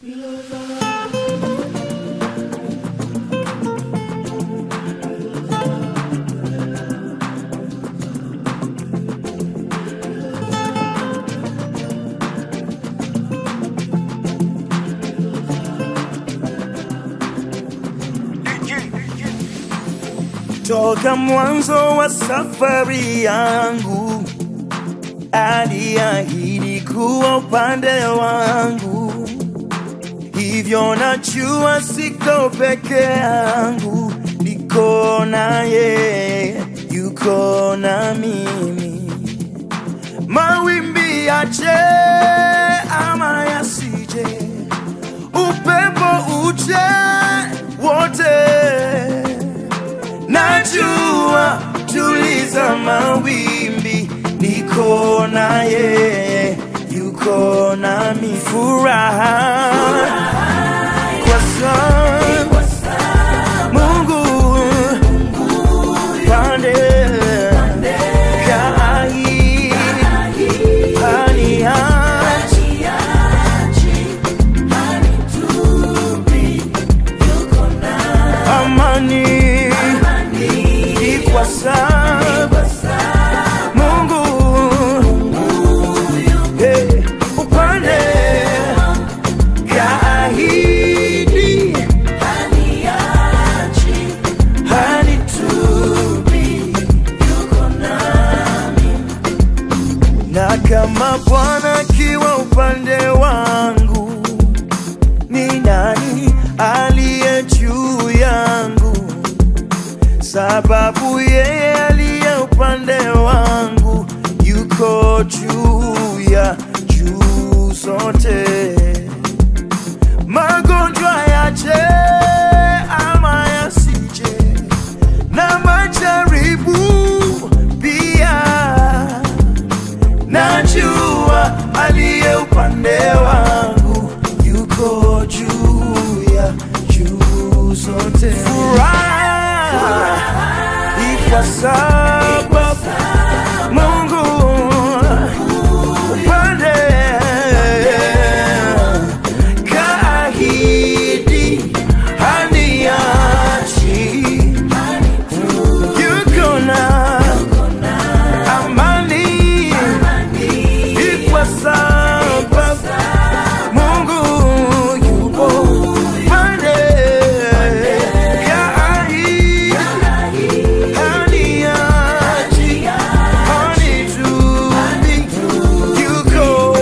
Toka mwanzo wa safari yangu aliahidi kuwa upande wangu, hivyo najua siko peke yangu, niko naye, yuko na mimi. Mawimbi yaje ama yasije, upepo uje, wote najua tuliza mawimbi, niko naye, yuko nami. Furaha kwa sababu Mungu pande kai haniachi amani ni kwa sababu Mungu hey, upande kaahidi hanitupi na kama Bwana akiwa upande wangu, ni nani aliye juu yangu? Sababu yeye aliye upande wangu yuko juu ya juu zote. Magonjwa yaje ama yasije, na majaribu pia najua aliye upande wangu yuko juu ya juu zote. Furaha ni kwa sababu Mungu upande kaahidi haniachi, yuko na amani ni kwa sababu Mungu yupo pande kaahidi haniachi, hanitupi, yuko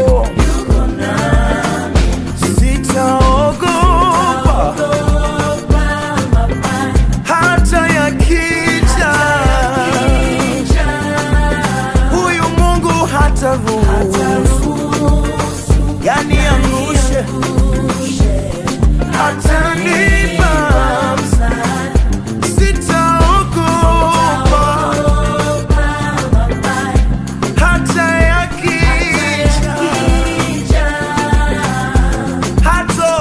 sitaogopa hata yakija huyu Mungu hata ruhusu yani angushe, atanipa sitaogopa hata yakija, hata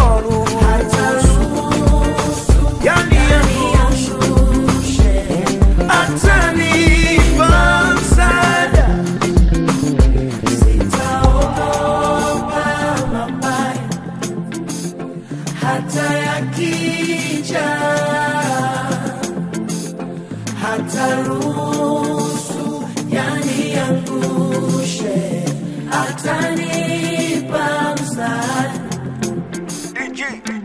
ruhusu yani angushe, atanipa msaada hata yakija, hata ruhusu yaniangushe, atanipa msaada. DJ